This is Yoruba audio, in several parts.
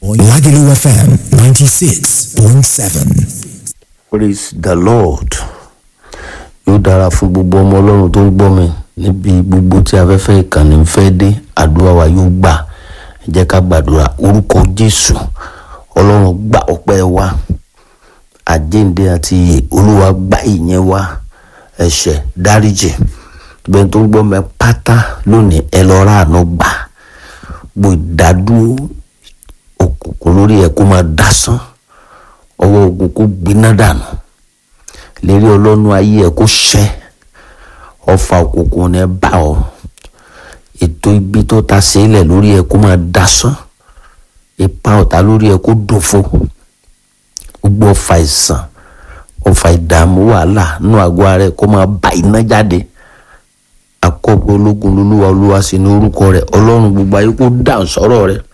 Lagelu FM 96.7. praise the lord yóò dára fún gbogbo ọmọ ọlọ́run tó ń gbọ́ mi níbi gbogbo tí afẹ́fẹ́ ìkànnì ń fẹ́ dé àdúrà wa yóò gbà ẹ jẹ́ ká gbàdúrà orúkọ jésù ọlọ́run gba ọpẹ́ wa àjíǹde àti ìyè olúwa gba ìyẹn wa ẹ̀ṣẹ̀ dáríjì bẹ́ẹ̀ tó ń gbọ́ mi pátá lónìí ẹ lọ ráàánú gbà gbogbo ìdádúró òkùnkùn lórí ẹ kó máa dásán ọwọ́ ogun kó gbiná dànù lérí ọlọ́nu ayé ẹ kó ṣẹ́ ọfà òkùnkùn ní ẹ bá ọ ètò ibi tó ta sílẹ̀ lórí ẹ kó máa dasán ipa ọ̀tá lórí ẹ kó dòfo gbogbo ọfà ìsàn ọfà ìdààmú wàhálà nínú àgọ́ ara ẹ kó máa bá iná jáde àkọ́bọ̀ ológun lolúwa olúwa sí ní orúkọ rẹ ọlọ́run gbogbo ayé kó dáhùn sọ́rọ̀ rẹ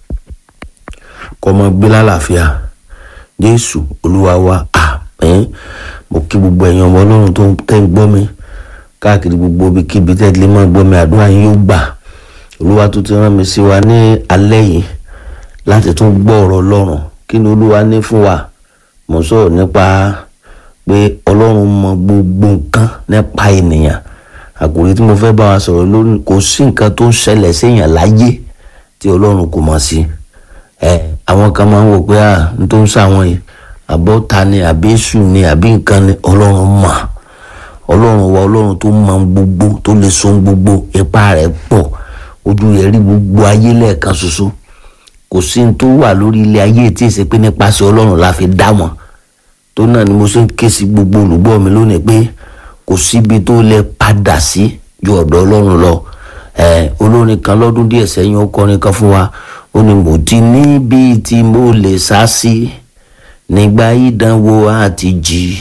kó máa gbé lálàáfíà jésù olúwa wa àmín mo kí gbogbo ẹ̀yin ọmọ ọlọ́run tó tẹ́ ń gbọ́ mi káàkiri gbogbo ibikíbi tẹ́ lè máa gbọ́ mi àdúrà yín yóò gbà olúwa tó ti rán mi sí wa ní alẹ́ yìí láti tún gbọ́ ọ̀rọ̀ ọlọ́run kí ni olúwa ní fún wa mo sọ̀rọ̀ nípa pé ọlọ́run mọ gbogbo nǹkan nípa ènìyàn àkòrí tí mo fẹ́ bá wa sọ̀rọ̀ lórí kò sí nǹkan tó ń ṣẹlẹ̀ séèyàn láyé tí ọlọ́run kò mọ̀ sí ẹ àwọn kan máa ń wò pé à ń tó ń sàwọn yìí àbọ̀ ta ni àbí èṣù ni àbí nǹkan ni ọlọ́run mọ̀ ọlọ́run wa ọlọ́run tó mọ gbogbo tó lè so gbogbo ipá rẹ̀ pọ̀ ojú rẹ̀ rí gbogbo ayé lẹ́ẹ̀kan ṣoṣo kò sí ní tó wà lórí ilé ayé tí èsì pé nípasẹ̀ ọlọ́run la fi dá wọn tó náà ni mo ṣe ń ké sí gbogbo olùgbọ́ mi lónìí pé kò síbi tó lè padà sí ju ọ̀dọ̀ ọlọ́run lọ ẹ olórin kan lọ́dún díẹ̀ sẹ́yìn ó kọrin kan fún wa ó ní mo ti níbi tí mo lè sá sí nígbà ìdánwò àti jì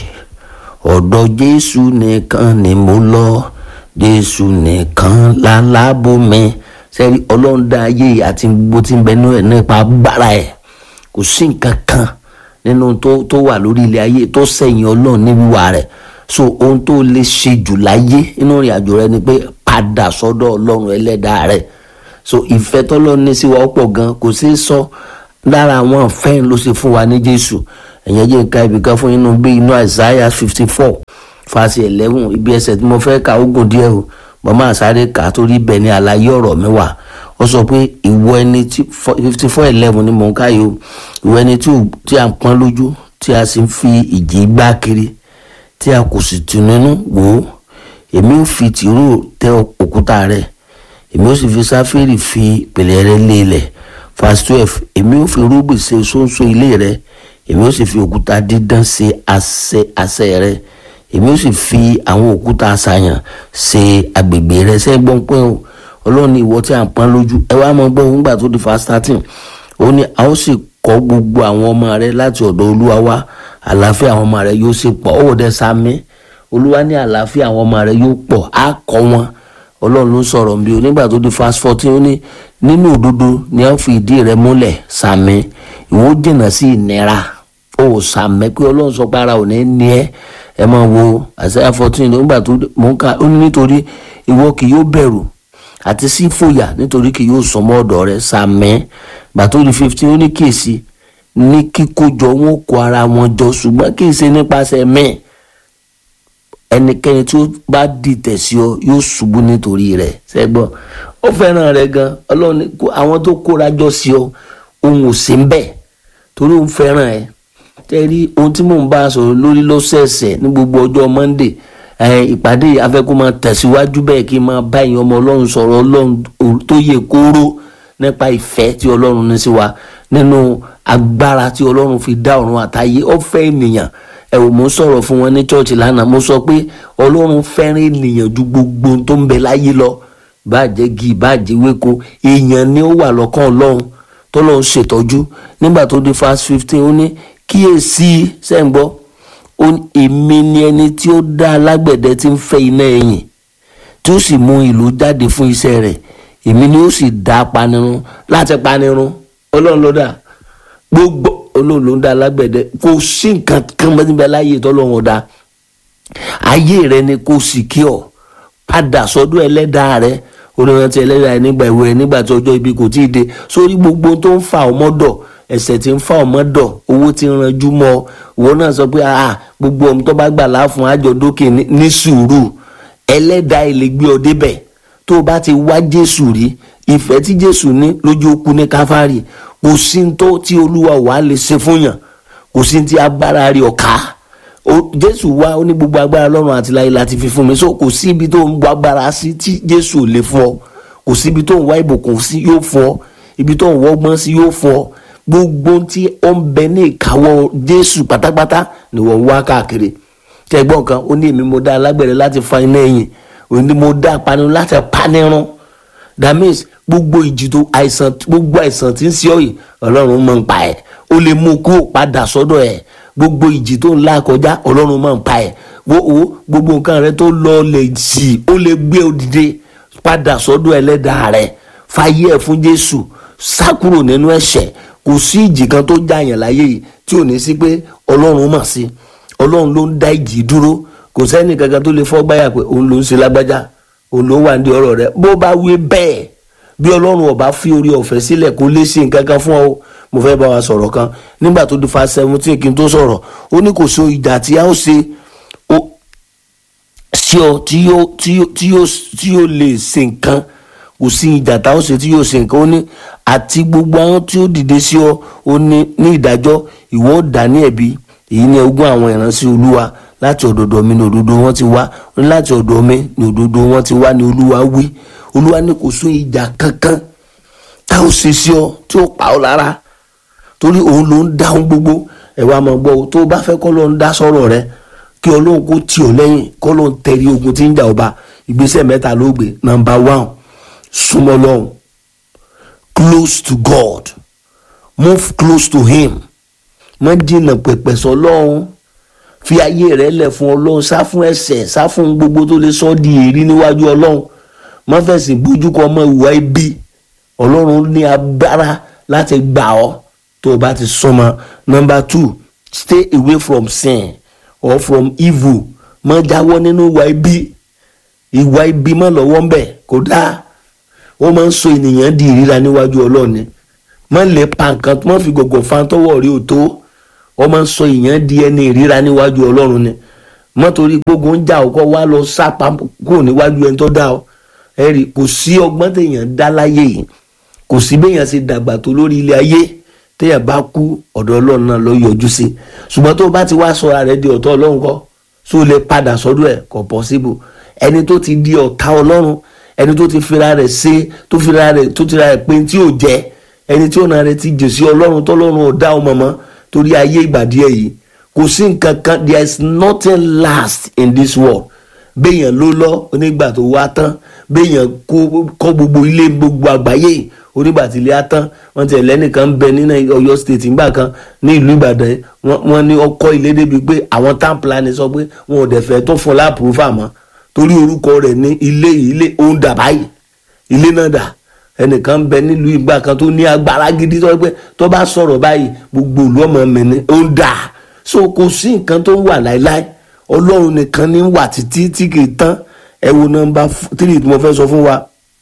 ọ̀dọ̀ jésù nìkan ni mo lọ jésù nìkan lálábò mi sẹ́rí ọlọ́run dá ayé àti gbogbo tí ń bẹ nínú ẹ̀ nípa agbára ẹ̀ kò sí nǹkan kan nínú tó tó wà lórí ilé ayé tó sẹ́yìn ọlọ́run ní wíwà rẹ̀ so ohun tó lè ṣe jù láyé nínú ìrìn àjò rẹ ni pé padà sọ́dọ̀ ọlọ́run ẹlẹ́dàá rẹ̀ so ìfẹ́ tọ́lọ́ ní sí wa ó pọ̀ gan kò sí sọ lára àwọn ìfẹ́ ló ṣe fún wa ní jésù ẹ̀yẹ́ jẹ́ nǹkan ibìkan fún inú bí inú àìsáyà fifty four fàṣẹ eleven ibi ẹsẹ̀ tí mo fẹ́ ka ogun díẹ̀ o màmá àsáré kà á torí bẹ́ẹ̀ ni àlàyé ọ̀rọ̀ mi wà ó sọ pé ìwọ ẹni tí fifty four eleven ni mò ń káyò ìwọ ẹni tí a ń pọ́n lójú tí a sì ń fi ìjì gbá kiri tí a kò sì tù nínú wò ó èmi ò fi tìró tẹ òkúta rẹ èmi ò sì fi sáfẹ́rì fi pèlè rẹ lé ilẹ̀ verse twelve èmi ò fi rúbì ṣe ṣóńṣó ilé rẹ èmi ò sì fi òkúta dídán ṣe àṣẹ àṣẹ rẹ èmi ò sì fi àwọn òkúta àṣàyàn ṣe agbègbè rẹ ṣe gbọ́n pé o ọlọ́run ìwọ tí a ń pọ́n lójú ẹ wá mọ gbọ́ nígbà tó di verse thirteen ó ní a ó sì kọ́ gbogbo àwọn ọmọ rẹ láti ọ̀dọ̀ olúwa wá àlàáfíà àwọn ọmọ rẹ yóò sì pọ̀ ó dẹ sami olúwa ní àlàáfíà àwọn ọmọ rẹ yóò pọ̀ á kọ́ wọn ọlọ́run ló sọ̀rọ̀ bí o nígbà tó di fast fourteen ó ní nínú òdodo ni a fi ìdí rẹ múlẹ̀ sami ìwọ jìnnà sí ìnira ó sàmẹ́ pé ọlọ́run sọ pé ara ò ní ní ẹ ẹ máa wo àṣàyà fourteen nígbà tó mò ń ka ó ní nítorí ìwọ kì yóò bẹ̀rù àti sí fòyà nítorí kì yóò sọmọ ọ̀dọ̀ rẹ sàmẹ́ gbàtó di fifteen ó ní kíyèsí ní kíkójọ wọn kó ara wọn jọ ṣùgbọ́n kì í ṣe nípasẹ̀ mẹ́ẹ̀ ẹnikẹ́ni tí ó bá dìtẹ̀ sí ọ yóò ṣubú nítorí rẹ̀ ṣẹ́gbọ́n ó fẹ́ràn rẹ̀ gan ọlọ́run àwọn tó kóra jọ sí ọ òun ò sí ń bẹ̀ torí òun fẹ́ràn ẹ tẹ́rí ohun tí mò ń bá a sọ̀rọ̀ lórí lọ́sẹ̀ẹ̀sẹ̀ ní gbogbo ọjọ́ monday ìpàdé afẹ́kọ́ máa tẹ̀síwájú bẹ́ẹ̀ kí n máa bá ìyẹn ọmọ ọlọ́run sọ̀rọ̀ ọlọ́run tó yẹ kóró nípa ìfẹ́ tí ọlọ́run ní sí wa nínú agbára tí ọlọ́run fi dá ọ̀run àtayé ó fẹ́ ènìyàn ẹ ò mú sọ̀rọ̀ fún wọn ní chọ́ọ̀chì lánàá mo sọ pé ọlọ́run fẹ́ràn ènìyàn ju gbogbo tó ń bẹ láyé lọ bàjẹ́ gi bàjẹ́ wéko èèyàn ni ó wà lọ́kàn ọlọ́run tọ́lọ́run ṣètọ́jú nígbà tó dé fast fifteen ó ní kíyèsí sẹ́ǹgbọ́ ó ní èmi ni ẹni tí ó dá alágbẹ̀dẹ tí ń fẹ́ iná ẹ̀yìn tí ó sì mú ìlú jáde fún iṣẹ́ rẹ̀ èmi ni ó sì dá panirun láti panirun ọlọ́run ló dá gbogbo olóòlù ń dá alágbẹ̀dẹ kò sí nǹkan kan bẹ́ẹ̀ láyé tọ́lọ́run ọ̀dà ayé rẹ ni kò sì kí ọ padà sọ́dọ̀ ẹlẹ́dàá rẹ onírántí ẹlẹ́dàá rẹ nígbà ìwé rẹ nígbà tí ọjọ́ ibi kò tíì dé sórí gbogbo tó ń fa ọmọdọ̀ ẹ̀ṣẹ̀ tí ń fa ọmọ dọ̀ owó tí ń ranjú mọ́ ọ ìwọ náà sọ pé ah gbogbo ọmọ tó bá gbà láàfún àjọ dókè ní- ní sùúrù ẹlẹ́dàá ilé gbé ọ débẹ̀ tó o bá ti wá jésù rí ìfẹ́ tí jésù ní lójú okú ní káfárì kò sí ní tó tí olúwa wàá lè ṣe fún yàn kò sí ní tí agbára rí ọ̀ka o jésù wá ó ní gbogbo agbára lọ́run àti láyé láti fi fún mi so kò sí ibi tó ń wá agbára sí tí jésù ò lè fún ọ kò sí ibi tó ń wá ìbùkún sí yóò fún ọ ibi tó ń wọ́gbọ́n sí yóò fún ọ gbogbo tí ó ń bẹ ní ìkáwọ́ jésù pátápátá ni wọ́n ń wá káàkiri tẹ̀gbọ́n kan ó ní èmi mo dá alágbẹ̀rẹ̀ láti fa iná ẹ̀yìn òun ni mo dá apanirun láti panirun that means gbogbo ìjì tó àìsàn gbogbo àìsàn tí ń ṣe ọ yìí ọlọ́run máa ń pa ẹ̀ ó lè mú kó o padà sọ́dọ̀ ẹ̀ gbogbo ìjì tó ń là kọjá ọlọ́run máa ń pa ẹ̀ wo wo gbogbo nǹkan rẹ tó lọ lè jì ó lè gbé òdìdé padà sọ́dọ̀ ẹlẹ́dàá rẹ fàyè ẹ̀ fún jésù sá kúrò nínú ẹ̀ṣẹ̀ kò sí ìjì kan tó jàyàn láyé yìí tí ò ní sí pé ọlọ́run mọ̀ sí ọlọ́run ló ń dá ìjì dúró kò sẹ́ni kankan tó lè fọ́ gbáyà pé òun ló ń ṣe lágbájá òun ló wà ní ọ̀rọ̀ rẹ bó bá wí bẹ́ẹ̀ bí ọlọ́run ọba fi orí ọ̀fẹ́ sílẹ̀ kó lè ṣe nǹkan kan fún ọ mo fẹ́ bá wa sọ̀rọ̀ kan nígbà tó di fa seventeen kí n tó sọ̀rọ̀ ó ní kò so ìjà tí a ó ṣe ó- sí ọ tí yóò tí yóò tí yóò tí yóò lè ṣe nǹkan kò sí ìjà tá a ó ṣe tí yóò ṣe nǹkan ó ní àti gbogbo àwọn tí ó dìde sí ọ ó ní ní ìdájọ́ ìwọ ó dá ní ẹ̀bi èyí ni ogún àwọn ìránṣẹ́ olúwa láti ọ̀dọ̀dọ̀ mi ní òdodo wọn ti wá ó ní láti ọ̀dọ̀ mi ní òdodo wọn ti wá ní olúwa wí olúwa ní kò sí ìjà kankan tá a ó ṣe sí ọ tí ó pa ọ lára torí òun ló ń dáhùn gbogbo ẹ wá máa gbọ́ o tó o bá fẹ́ kọ́ ló ń dá sọ̀rọ̀ rẹ kí ọlọ́run kó tì ọ́ lẹ́yìn kọ́ ló ń tẹ̀rí ogun tí ń jà ọba ìgbésẹ̀ mẹ́ta ló gbé nọmba one súnmọ́ lọ́hùn close to God move close to him má jìnnà pẹ̀pẹ̀ sọ lọ́hùn fi ayé rẹ lẹ̀ fún ọlọ́run sá fún ẹ̀ṣẹ̀ sá fún gbogbo tó lè sọ ọ́ di èrí níwájú ọlọ́run má fẹ̀sìn bójú kọ ọmọ ìwà ibi ọlọ́run ní agbára láti gbà ọ́ tó o bá ti súnmọ́ number two stay away from sin or from evil má jáwọ́ nínú ìwà ibi ìwà ibi má lọ́wọ́ ń bẹ̀ kó dáa ó máa ń sọ ènìyàn di ìríra níwájú ọlọ́ọ̀ni má lè pa nǹkan má fi gọ̀gọ̀ fa tọwọ́ rí o tó ó máa ń sọ èèyàn di ẹni ìríra níwájú ọlọ́run ni má torí gbogbo ń jà ọkọ wá lọ sápá kúrò níwájú ẹni tó dá ọ ẹ rí kò sí ọgbọ́n téèyàn dá láyé yìí kò sí béèyàn ṣe dàgbà tó lórí ilé ayé téèyàn bá kú ọ̀dọ̀ ọlọ́run náà lọ yọjú sí ṣùgbọ́n tó bá ti wá sọra rẹ̀ di ọ̀tọ̀ ọlọ́run kọ́ tó lè padà sọ́dọ̀ ẹ̀ kò possible ẹni tó ti di ọ̀tá ọlọ́run ẹni tó ti fira rẹ̀ ṣe tó fira rẹ̀ tó ti ra rẹ̀ pé tí ò jẹ́ ẹni tí ọ̀nà rẹ̀ ti jè sí ọlọ́run tọ́lọ́run ò dá ọmọ mọ́ torí ayé ìgbà díẹ̀ yìí kò sí nǹkan kan there is nothing last in this world béèyàn ló lọ onígbà tó wá tán béèyàn kọ́ gbogbo ilé gbogbo àgbáyé onígbà tí ilé á tán wọ́n ti ẹ̀lẹ́nìkan ń bẹ nínú Ọ̀yọ́ state ńgbà kan ní ìlú Ìbàdàn wọ́n ní ọkọ̀ ilé débi pé àwọn town planning sọ pé wọn ò dẹ̀ fẹ́ tó fún láàpùrúfà mọ́ torí orúkọ rẹ̀ ní ilé ilé òun dà báyìí ilé náà dà ẹnìkan ń bẹ nílùú ìgbà kan tó ní agbára gidi tó pé tó bá sọ̀rọ̀ báyìí gbogbo ìlú ọmọ mi ni òun dà so kò sí nǹkan tó ń wà láéláé ọlọ́run nìkan ní wà títí tí kì í tán ẹ wo nọ́mbà tírì tí mo fẹ́ sọ fún wa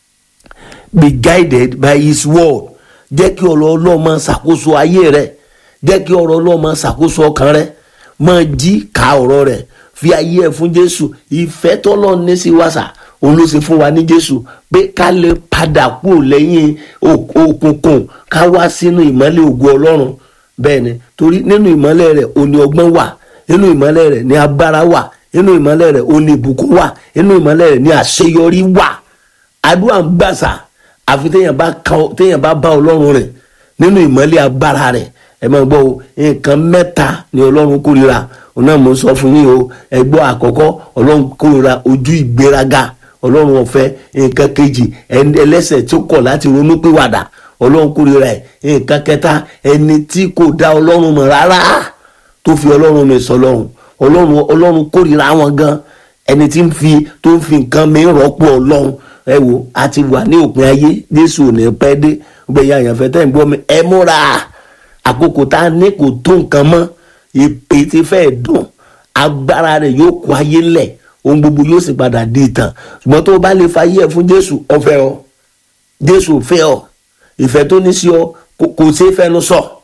be guided by his word jẹ́ kí ọ̀rọ̀ ọlọ́run máa ṣàkóso ayé rẹ jẹ́ kí ọ̀rọ̀ ọlọ́run máa ṣàkóso ọkàn rẹ máa jí ka ọ̀rọ̀ rẹ fi ayé ẹ̀ fún jésù ìfẹ́ tọ́lọ́run ní sí wàsà òun ló ṣe fún wa ní jésù pé ká lè padà kúrò lẹ́yìn òkùnkùn ká wá sínú ìmọ́lẹ̀ ògo ọlọ́run bẹ́ẹ̀ ni torí nínú ìmọ́lẹ̀ rẹ̀ òní ọgbọ́n wà nínú ìmọ́lẹ̀ rẹ̀ ní agbára wà nínú ìmọ́lẹ̀ rẹ̀ òní ìbùkún wà nínú ìmọ́lẹ̀ rẹ̀ ní àṣeyọrí wà àdúrà ń gbàsà àfi téèyàn bá téèyàn bá bá ọlọ́run rẹ̀ nínú ìmọ́lẹ̀ agbára rẹ̀ ẹ máa gbọ́ o nǹkan mẹ́ta ni ọlọ́run kórìíra òun náà mo sọ fún yín o ẹ gbọ́ àkọ́kọ́ ọlọ́run kórìíra ojú ìgbéraga ọlọ́run ọ̀fẹ́ nǹkan kejì ẹlẹ́sẹ̀ tó kọ̀ láti ronú pìwàdà ọlọ́run kórìíra ẹ̀ nǹkan kẹta ẹni tí kò dá ọlọ́run mọ̀ rárá tó fi ọlọ́run mi sọ lọ́run ọlọ́run ọlọ́run kórìíra wọn gan ẹni tí ń fi tó ń fi nǹkan mi rọ́pò ọlọ́run ẹ wo a ti wà ní òpin ayé jésù ò ní pẹ́ dé gbẹ̀yìn àyànfẹ́ tẹ̀ ń gbọ́ mi ẹ múra àkókò tá a ní kò tó nǹkan mọ́ ìpè ti fẹ́ dùn agbára rẹ̀ yóò kó ayé lẹ̀ ohun gbogbo yóò sì padà di ìtàn ṣùgbọ́n tó o bá lè fa ayé ẹ̀ fún jésù ó fẹ́ ọ jésù fẹ́ ọ ìfẹ́ tó ní sí ọ kò ṣe é fẹnu sọ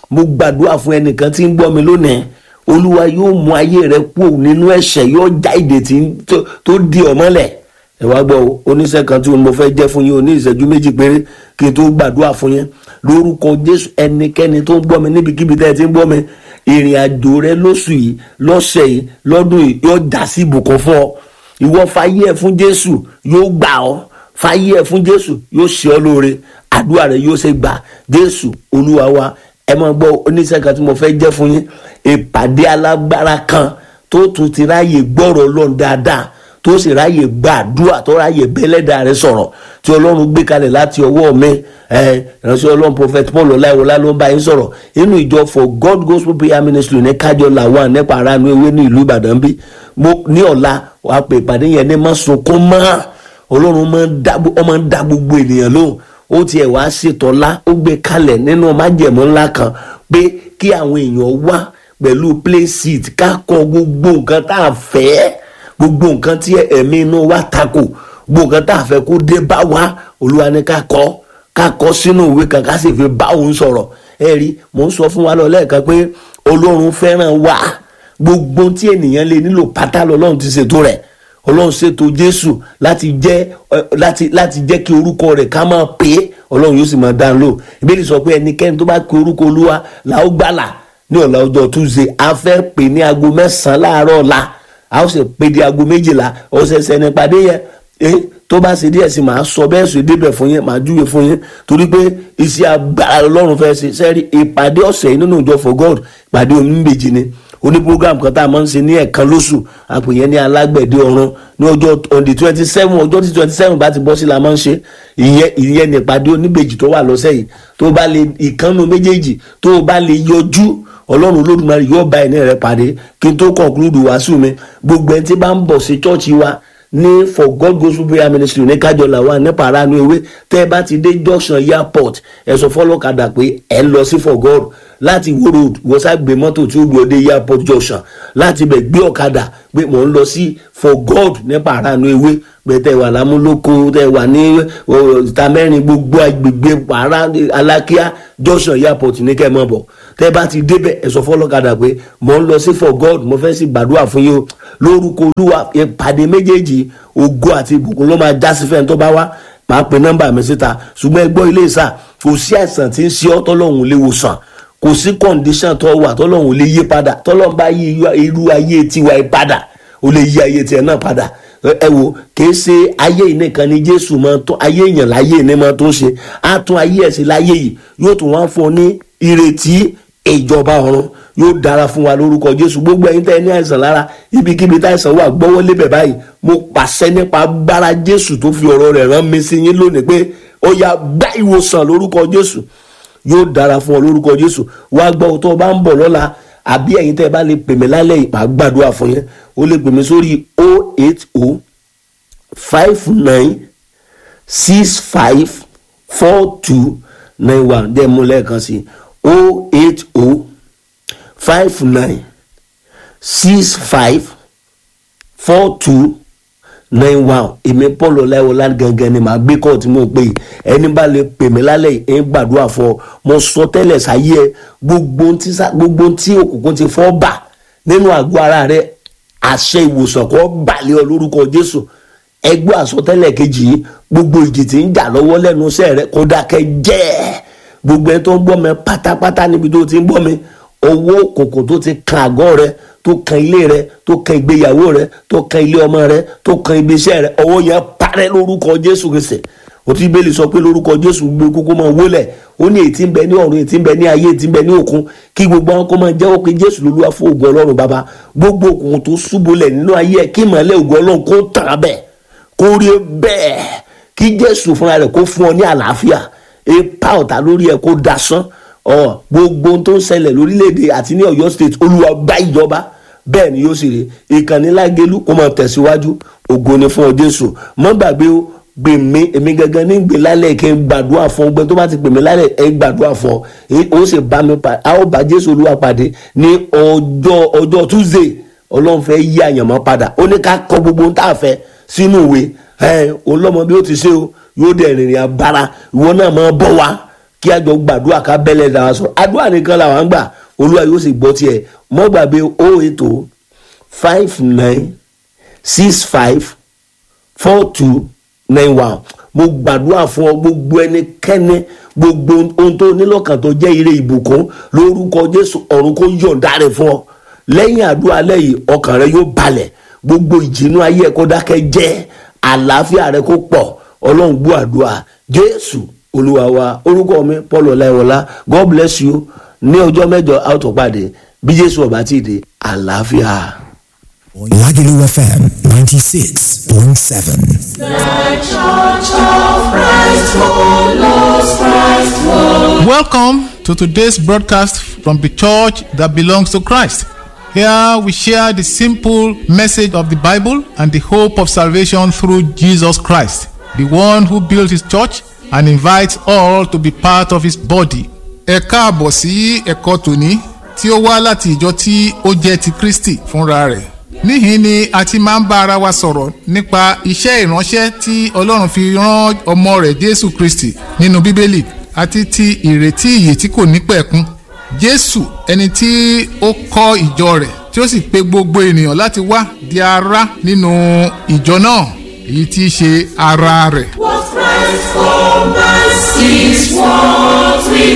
mo gbàdúrà fún ẹnìkan tí ń gbọ́ mi lónìí olúwa yóò mú ayé rẹ kúrò nínú ẹ̀ṣẹ̀ yóò já ìdè tí ń- tó- tó di ọ mọ́lẹ̀ ẹ wá gbọ́ o, oníṣẹ́ kan tí mo fẹ́ jẹ́ fún yín o ní ìṣẹ́jú méjì péré kí n tó gbàdúrà fún yín lórúkọ jésù ẹnikẹ́ni tó ń gbọ́ mi níbikíbi tẹ́ ẹ ti ń gbọ́ mi ìrìn àjò rẹ lóṣù yìí lọ́sẹ̀ yìí lọ́dún yìí yóò já sí ìbùkún fún ọ ìwọ fàyè ẹ fún jésù yóò gbà ọ fàyè ẹ fún jésù yóò ṣe ọ lóore àdúrà rẹ yóò ṣe gbà jésù olúwa wa ẹ máa gbọ́ oníṣẹ́ kan tí mo fẹ́ jẹ́ fún yín ìpàdé alágbára kan tó tún ti ráàyè gbọ́rọ̀ ọlọ́run dáadáa tó sì ráàyè gbàdúrà tó ráàyè bẹ́lẹ́dà rẹ sọ̀rọ̀ tí ọlọ́run gbé kalẹ̀ láti ọwọ́ mi ẹ ìránṣẹ́ ọlọ́run prophet paul ọláìwọlá ló ń bá yín sọ̀rọ̀ inú ìjọ for god gospel prayer ministry ní kájọ làwọn nípa aráàlú ewé ní ìlú ìbàdàn bí mo ní ọ̀la wàá pè ìpàdé yẹn ní má sunkún mọ́ ọlọ́run máa ń dá ọ máa ń dá gbogbo ènìyàn lóhùn ó tiẹ̀ wá ṣètò ńlá ó gbé kalẹ̀ nínú májẹ̀mú ńlá kan pé kí àwọn èèyàn wá pẹ̀lú play seat ká kọ gbogbo nǹkan tá a fẹ́ gbogbo nǹkan tí ẹ̀mí inú wa takò gbogbo nǹkan tá a fẹ́ kó dé bá wa olúwa ní ká kọ́ ká kọ́ sínú ìwé kan ká sì fi bá òun sọ̀rọ̀ ẹ rí mò ń sọ fún wa lọ lẹ́ẹ̀kan pé ọlọ́run fẹ́ràn wa gbogbo tí ènìyàn lè nílò pátá lọ́lọ́run ti ṣètò rẹ̀ ọlọ́run ṣètò jésù láti jẹ́ ẹ, láti láti jẹ́ kí orúkọ rẹ̀ ká máa pè é ọlọ́run yóò sì máa dá lò ìbéèrè sọ pé ẹnikẹ́ni tó bá pe orúkọ olúwa là ó gbàlà ní ọ̀la ọjọ́ tuesday a fẹ́ pè ní aago mẹ́sàn-án láàárọ̀ ọ̀la a ó sì pè di aago méjìlá ọ̀sẹ̀sẹ̀ nípàdé yẹn eh, tó bá ṣe díẹ̀ sí máa sọ bẹ́ẹ̀ sọ débẹ̀ fún yín máa júwe fún yín torí pé iṣẹ́ agbára ọlọ́run fẹ́ ṣe sẹ́rí ìpàdé ọ̀sẹ̀ yìí nínú ìjọ for god ìpàdé oníbejì ni oní program kan tá a máa ń ṣe ní ẹ̀ẹ̀kan lóṣù àpèyẹ ní alágbẹ̀dẹ ọ̀run ní ọjọ́ on the twenty seven ọjọ́ tí twenty seven bá ti bọ́ sí la máa ń ṣe ìyẹn ìyẹn ní ìpàdé oníbejì tó wà lọ́sẹ̀ yìí tó bá lè ìkànnù méjèèjì tó bá lè yọjú ọlọ́run olódùmarè yóò bá ẹni rẹ pàdé kí n tó conclude wàásù mi gbogbo ẹni tí bá ń bọ̀ sí chọ́ọ̀chì wa ní for god gospel prayer ministry ní kájọlá wa ní paranu ewé tẹ́ ẹ bá ti dé junction airport ẹ sọ fọlọ́kadà pé ẹ ń lọ sí for god láti wo road wọ́n sá gbé mọ́tò tí ó gbé ọdẹ airport junction láti bẹ̀ gbé ọ̀kadà pé mò ń lọ sí for god ní paranu ewé pé tẹ́ wà lámúlòkó tẹ́ wà ní ìta mẹ́rin gbogbo agbègbè para alákíá junction airport ní kẹ́ ẹ mọ̀ bọ̀ tẹ́ bá ti débẹ̀ ẹ sọ fọlọ́kadà pé mò ń lọ sí for god mo fẹ́ sì gbàdúrà fún yín o lórúkọ olúwa ìpàdé méjèèjì ògo àti ìbùkún ló máa já sí fẹ́ni tó bá wá màá pe nọ́mbà mi síta ṣùgbọ́n ẹ gbọ́ ilé ìsà kò sí àìsàn tí ń ṣe ọ́ tọ́lọ́hún lè wòsàn kò sí kọ́ndíṣàn tó wà tọ́lọ́hún lè yí padà tọ́lọ́hún bá yí irú ayé tiwa yí padà ó lè yí ayé tiẹ̀ náà padà ẹ wo kì í ṣe ayé yìí nìkan ni jésù máa tún ayé èèyàn láyé ní máa tún ṣe á tún ayé ẹ̀ sí láyé yìí yóò tún wá fún ọ ní ìrètí ìjọba ọ̀run yóò dára fún wa lórúkọ jésù gbogbo ẹ̀yin tẹ́ ẹ ní àìsàn lára ibikíbi táìsàn wà gbọ́wọ́ lébẹ̀ báyìí mo pàṣẹ nípa agbára jésù tó fi ọ̀rọ̀ rẹ̀ rán mi sí yín lónìí pé ó yá gbá ìwòsàn lórúkọ jésù yóò dára fún ọ lórúkọ jésù wá gbọ́ tó o bá ń bọ̀ lọ́la àbí ẹ̀yin tẹ́ ẹ bá lè pè mí lálẹ́ yìí màá gbàdúrà fún yín o lè pè mí sórí o eight o five nine six five four two nine one dẹ́ mú lẹ́ẹ̀kan sí o eight o five nine six five four two nine one èmi paul ọláìwọlá gangan ni màá gbé kọ́ tí mo pè é ẹni bá lè pè mí lálẹ́ yìí ẹ̀ ń gbàdúrà fún ọ mo sọ tẹ́lẹ̀ sáyé ẹ gbogbo ohun tí sá- gbogbo ohun tí òkùnkùn ti fọ́ bà nínú àgọ́ ara rẹ àṣẹ ìwòsàn kọ́ balẹ̀ ọ lórúkọ jésù ẹgbẹ́ àsọtẹ́lẹ̀ kejì yìí gbogbo ìjì tí ń jà lọ́wọ́ lẹ́nu iṣẹ́ rẹ kó dákẹ́ jẹ́ gbogbo ẹni tó ń gbọ́ mi pátápátá níbi tó ti ń gbọ́ mi owó òkùnkùn tó ti kan àgọ́ rẹ tó kan ilé rẹ tó kan ìgbéyàwó rẹ tó kan ilé ọmọ rẹ tó kan ibi iṣẹ́ rẹ ọwọ́ yẹn parẹ́ lórúkọ jésù kristi òtún ibèlì sọ pé lórúkọ jésù gbé kókó máa wólẹ̀ ó ní ètí ń bẹ ní ọ̀run ètí ń bẹ ní ayé ètí ń bẹ ní òkun kí gbogbo àwọn kó máa jẹ́wọ́ pé jésù lolúwa fún ògùn ọlọ́run bàbá gbogbo òkùnkùn tó ṣubúlẹ̀ nínú ayé ẹ̀ kí ìmọ̀lẹ́ ògùn ọlọ́run kó tàn án bẹ́ẹ̀ kó rí bẹ́ẹ̀ kí jésù fúnra rẹ̀ kó fún ọ ní àlàáfíà ipa ọ̀tá lórí ẹ̀ kó dasán ọ gbogbo ohun tó ń ṣẹlẹ̀ lórílẹ̀‐èdè àti ní ọ̀yọ́ state olúwa bá ìjọba bẹ́ẹ̀ ni yóò sì rí ìkànnì lágẹ̀lú kó máa tẹ̀síwájú ògo ni fún ọ jésù mọ́ gbàgbé o gbè mí èmi gangan ní gbè lálẹ́ kí n gbàdúrà fún ọgbẹ́ tó bá ti pè mí lálẹ́ ẹ gbàdúrà fún ọ èyí ó sì bá mi pàdé a ó bá jésù olúwa pàdé ní ọjọ́ ọjọ́ tuesday ọlọ́run fẹ́ yí àyànmọ́ padà ó ní ká kọ gbogbo ohun tá a fẹ́ sínú ìwé ẹ olọ́mọ bí ó ti ṣe o yóò dẹ̀ rìnrìn abara ìwọ náà máa bọ̀ wá kí a jọ gbàdúrà ká bẹ́lẹ̀ dára sọ àdúrà nìkan làwọn ń gbà olúwa yóò sì gbọ́ tiẹ̀ mọ́ gbàgbé o ètò five nine six five four two nine one mo gbàdúrà fún ọ gbogbo ẹnikẹ́ni gbogbo ohun tó nílọ́kàn tó jẹ́ ire ìbùkún lórúkọ jésù ọ̀run kó yọ̀ǹda rẹ̀ fún ọ lẹ́yìn àdúrà lẹ́yìn ọkàn rẹ yóò balẹ̀ gbogbo ìjìnú ayé ẹ kó dákẹ́ jẹ́ àlàáfíà rẹ kó pọ̀ ọlọ́run gbọ́ àdúrà jésù olúwa wa orúkọ mi paul ọláìwọlá god bless you ní ọjọ́ mẹ́jọ a ó tún pàdé bí jésù ọba tí ì dé àlàáfíà. Lagelu FM 96.7. Welcome to today's broadcast from the church that belongs to Christ. Here we share the simple message of the Bible and the hope of salvation through Jesus Christ, the one who built his church and invites all to be part of his body. Ẹ káàbọ̀ sí ẹ̀kọ́ tòní tí ó wá láti ìjọ tí ó jẹ́ ti Kristi fúnra rẹ̀. Níhìn ni a ti máa ń bá ara wa sọ̀rọ̀ nípa iṣẹ́ ìránṣẹ́ tí Ọlọ́run fi rán ọmọ rẹ̀ Jésù Kristi nínú Bíbélì àti ti ìrètí ìyè tí kò ní pẹ̀kun. Jésù ẹni tí ó kọ́ ìjọ rẹ̀ tí ó sì pe gbogbo ènìyàn láti wá di ara nínú ìjọ náà èyí tí í ṣe ara rẹ̀. What Christ for us is what we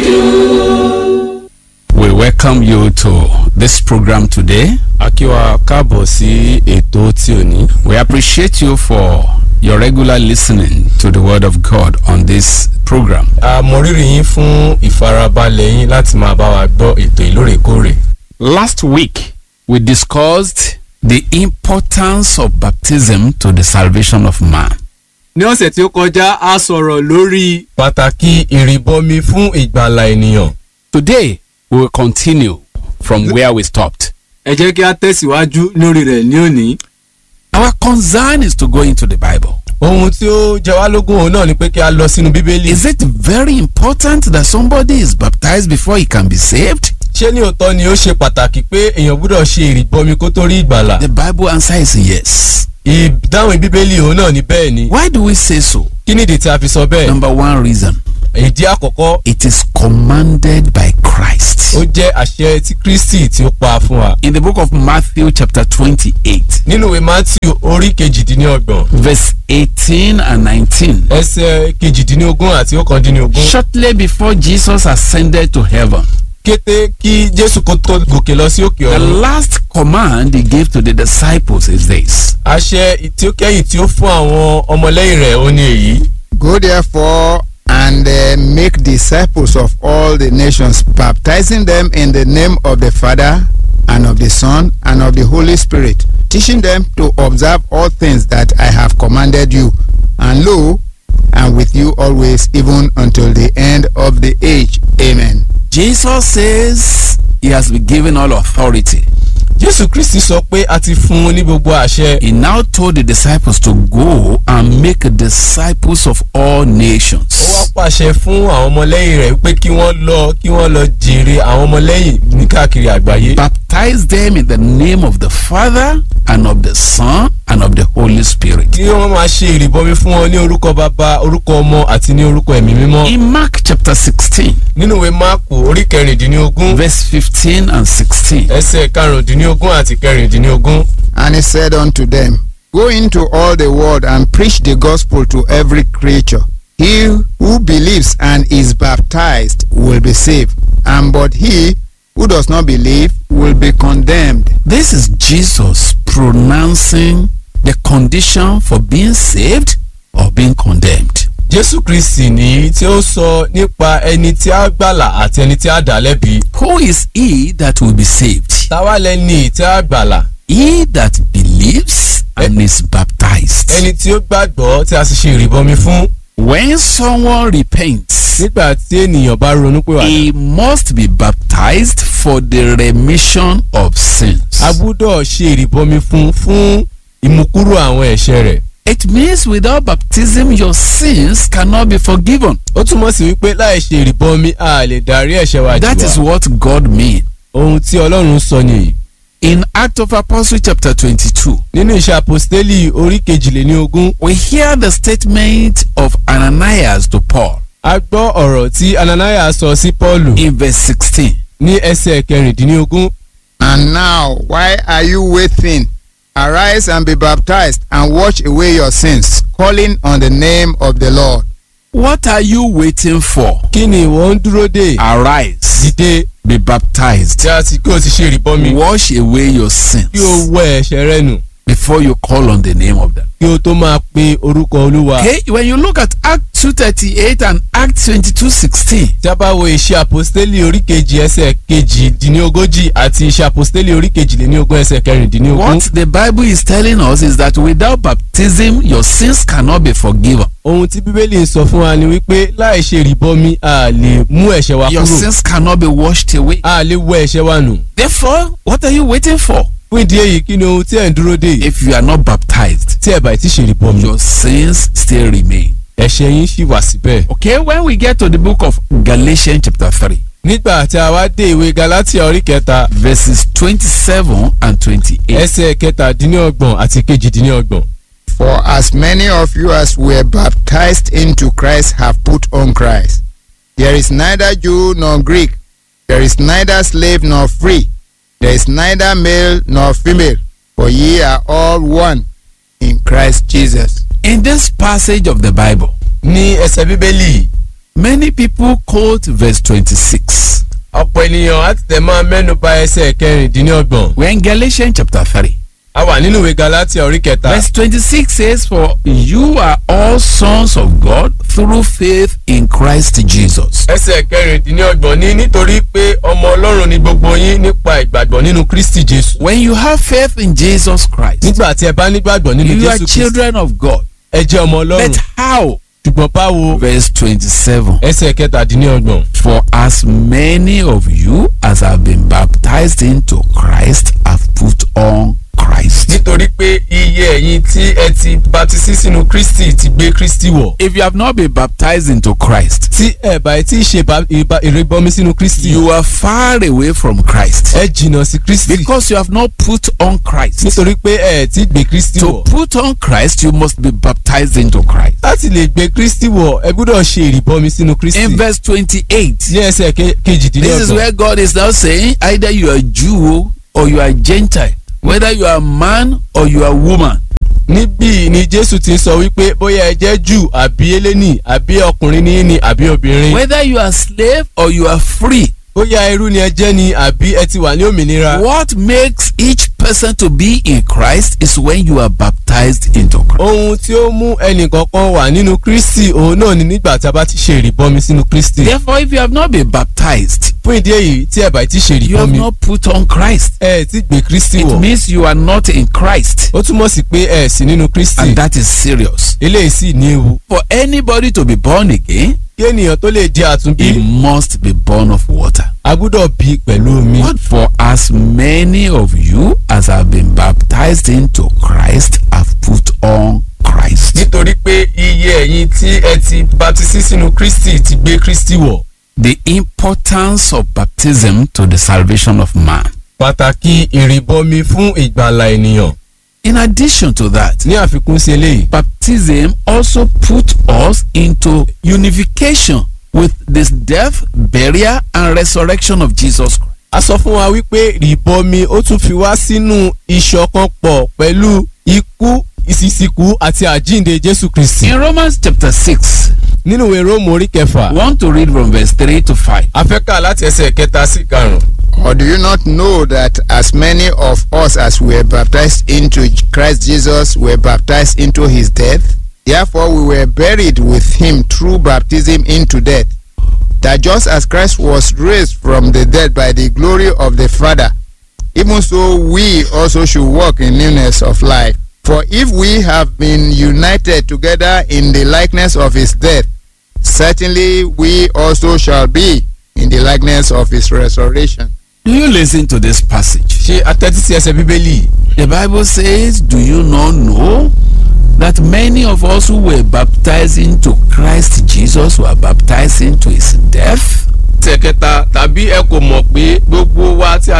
do. We welcome you to this program today. a kí wa káàbọ̀ sí ètò tí ò ní. We appreciate you for your regular listening to the Word of God on this program. a mọ rírì yín fún ìfarabalẹ̀ yín láti máa bá wa gbọ́ ètò ìlóòrèkóòrè. Last week, we discussed the importance of baptism to the salvation of man. ní ọ̀sẹ̀ tí ó kọjá a sọ̀rọ̀ lórí pàtàkì ìrìbọmi fún ìgbàlà ènìyàn. Today, we will continue from where we stopped. ẹ jẹ́ kí a tẹ̀síwájú lórí rẹ̀ ní òní. Our concern is to go into the Bible. ohun tí ó jẹ wá lógún òun náà ni pé kí a lọ sínú bíbélì. Is it very important that somebody is baptized before he can be saved? ṣé ní òótọ́ ni ó ṣe pàtàkì pé èèyàn gbúdọ̀ ṣe ìrìbọmi kó tó rí ìgbàlà. The Bible answer is yes. ìdáhùn bíbélì òun náà ni bẹ́ẹ̀ ni. Why do we say so? kí nìdí tí a fi sọ bẹ́ẹ̀. Number one reason ìdí àkọ́kọ́ it is commanded by Christ. ó jẹ́ àṣẹ tí kristi tí ó pa fún wa. In the book of Matthew, chapter 28, nínú ìwé matthew orí kejìdínlọ́gbọ̀n verse 18 and 19, ẹsẹ̀ kejìdínlógún àti ọ̀kàndínlógún. shortly before Jesus ascended to heaven, kété kí jésù kó tó gòkè lọ sí òkè the ọ̀run. last command he gave to the disciples is this àṣẹ tí ó kẹ́yìn tí ó fún àwọn ọmọlẹ́yìn rẹ̀ ó ní èyí. Go therefore and uh, make disciples of all the nations, baptizing them in the name of the Father and of the Son and of the Holy Spirit, teaching them to observe all things that I have commanded you. And lo, I'm with you always, even until the end of the age. Amen. Jesus says he has been given all authority. jésù kristi sọ pé a ti fún un ní gbogbo àṣẹ. He now told the disciples to go and make disciples of all ó wá nations. pàṣẹ fún àwọn ọmọlẹ́yìn rẹ̀ pé kí wọ́n lọ kí wọ́n lọ jèrè àwọn ọmọlẹ́yìn ní káàkiri àgbáyé. Baptize them in the name of the Father and of the Son and of the Holy Spirit. kí wọ́n máa ṣe ìrìbọmi fún wọn ní orúkọ bàbá orúkọ ọmọ àti ní orúkọ ẹ̀mí mímọ́. In Mark chapter 16, nínú ìwé máàkù orí kẹrìndínlógún verse 15 and 16, ẹsẹ̀ karùndínlógún àti kẹrìndínlógún. And he said unto them, Go into all the world and preach the gospel to every creature. He who believes and is baptized will be saved, and but he who does not believe will be condemned. this is Jesus pronouncing the condition for being saved or being condemned. jésù kristi ní tí ó sọ nípa ẹni tí a gbàlà àti ẹni tí a dá lẹ́bi. Who is he that will be saved? táwa lẹ́ni tí a gbàlà He that believes and is baptized. ẹni tí ó gbàgbọ́ tí a sì ṣe ìrìbọmi fún. When someone repents, nígbà tí ènìyàn bá ronú pé wà. he must be baptized for the remission of sins. a gbúdọ̀ ṣe ìrìbọmi fún fún ìmúkúrò àwọn ẹ̀ṣẹ̀ rẹ̀. It means without baptism, your sins cannot be forgiven. ó túmọ̀ sí wípé láì ṣe ìrìbọmi a lè darí ẹ̀ṣẹ̀ wa jù That is wá. what God means. ohun tí ọlọ́run sọ nìyí. In Act of Apostle chapter 22, nínú iṣẹ́ àpòstélì orí kejìléní ogún we hear the statement of Ananias to Paul. a gbọ́ ọ̀rọ̀ tí ananaya sọ sí paulu in verse 16. ní ẹsẹ̀ kẹrìndínlógún And now, why are you waiting? Arise and be baptized and wash away your sins, calling on the name of the Lord. What are you waiting for? kí ni ìwọ ń dúró dè Arise, dìde be baptized, tí a ti kí o ti ṣe ìrìbọmi wash away your sins kí o wẹ ẹ̀ṣẹ̀ rẹ nù before you call on the name of them. kí o tó máa pe orúkọ olúwa. Okay, when you look at Act 238 and Act 2216, tí a bá wo iṣẹ́ àpòstélì orí kejì ẹsẹ̀ kejìdínlógójì àti iṣẹ́ àpòstélì orí kejìléníogún ẹsẹ̀ kẹrìndínlógún. what the Bible is telling us is that without baptism, your sins cannot be forgiven. ohun tí bíbélì sọ fún wa ni wípé láì ṣe ìrìbọmi a lè mú ẹ̀ṣẹ̀ wa Your kúrò sins cannot be washed away. a lè wẹ ẹ̀ṣẹ̀ wa nù. Therefore, what are you waiting for? fún ìdí èyí kí ni ohun tí ẹ̀ ń dúró dè If you are not baptized, tí ẹ̀ bá ti ṣe ìrìbọmi your sins still remain. ẹ̀ṣẹ̀ yín ṣì wà síbẹ̀. Okay, when we get to the book of Galatians, chapter 3, nígbà tí a wá dé ìwé galatia orí kẹta verses 27 and 28. ẹsẹ̀ kẹtàdínlọ́gbọ̀n àti kejìdínlọ́gbọ̀n. For as many of you as were baptized into Christ have put on Christ. There is neither Jew nor Greek, there is neither slave nor free, there is neither male nor female, for ye are all one in Christ Jesus. In this passage of the Bible, ní ẹsẹ̀ bíbélì many people quote verse 26. ọ̀pọ̀ ènìyàn á ti tẹ̀ máa mẹ́nu bà ẹsẹ̀ kẹrìndínlọ́gbọ̀n. We're in Galatians chapter 3. a wà nínú ìwé galatia orí kẹta. Verse 26 says, For you are all sons of God through faith in Christ Jesus. ẹsẹ̀ kẹrìndínlọ́gbọ̀n ní nítorí pé ọmọ ọlọ́run ni gbogbo yín nípa ìgbàgbọ́ nínú kristi jésù. When you have faith in Jesus Christ, nígbà tí ẹ bá nígbàgbọ́ nínú you are jésù kristi children of God. ẹ jẹ́ ọmọ ọlọ́run. But how? ṣùgbọ́n báwo Verse 27. ẹsẹ̀ kẹtàdínlọ́gbọ̀n. For as many of you as have been baptized into Christ have put on Christ. nítorí pé iye ẹ̀yin tí ẹ ti baptisi sínú kristi ti gbé kristi wọ̀. If you have not been baptized into Christ, tí ẹ bá ti ṣe ba- ìba- ìrìbọmi sínú kristi. you are far away from Christ. ẹ jìnnà sí kristi. Because you have not put on Christ. nítorí pé ẹ ti gbé kristi To wọ̀. put on Christ, you must be baptized into Christ. láti lè gbé kristi wọ̀ ẹ gbọ́dọ̀ ṣe ìrìbọmi sínú kristi. In verse 28, ní ẹsẹ̀ ke- this is kejìdínlọ́gbọ̀n. where God is now saying either you are Jew or you are Gentile, whether you are man or you are woman. níbí ni jésù ti sọ wípé bóyá ẹ jẹ́ jù àbí eléni àbí ọkùnrin ní ní àbí obìnrin. Whether you are slave or you are free. bóyá ẹrú ni ẹ jẹ́ ni àbí ẹ ti wà ní òmìnira. What makes each person to be in Christ is when you are baptized into Christ. ohun tí ó mú ẹnìkankan wà nínú kristi òun náà ni nígbà tí a bá ti ṣe ìrìbọmi sínú kristi. Therefore, if you have not been baptized, fún ìdí èyí tí ẹ bá ti ṣe you have ìrìbọmi not put on Christ. ẹ ti gbé kristi It wọ̀. means you are not in Christ. ó túmọ̀ sí pé ẹ sí nínú kristi. And that is serious. eléyìí sì ní ewu. For anybody to be born again, kí ènìyàn tó lè di he àtúnbí must be born of water. a gbọ́dọ̀ bí pẹ̀lú omi. What for as many of you as have been baptized into Christ have put on Christ. nítorí pé iye ẹ̀yin tí ẹ ti baptisi sínú kristi ti gbé kristi wọ̀. The importance of baptism to the salvation of man. pàtàkì ìrìbọmi fún ìgbàlà ènìyàn. In addition to that, ní àfikún sí eléyìí. baptism also put us into unification with this death, burial, and resurrection of Jesus Christ. a sọ fún wa wípé ìrìbọmi ó tún fi wá sínú ìṣọ̀kan pọ̀ pẹ̀lú ikú ìsìsìkú àti àjíǹde jésù kristi. In Romans chapter 6, nínú ìwé róòmù orí kẹfà. I want to read from verse 3 to 5. a fẹ́ kà láti ẹsẹ̀ kẹta sí karùn-ún. Or do you not know that as many of us as were baptized into Christ Jesus were baptized into his death? Therefore we were buried with him through baptism into death. That just as Christ was raised from the dead by the glory of the Father, even so we also should walk in newness of life. For if we have been united together in the likeness of his death, certainly we also shall be in the likeness of his resurrection. Do you listen to this passage? ṣé atẹ́tí sí ẹsẹ̀ bíbélì. The Bible says, Do you not know that many of us who were baptized into Christ Jesus were baptized into his death? ẹsẹ̀ kẹta tàbí ẹ kò mọ̀ pé gbogbo wa tí a ti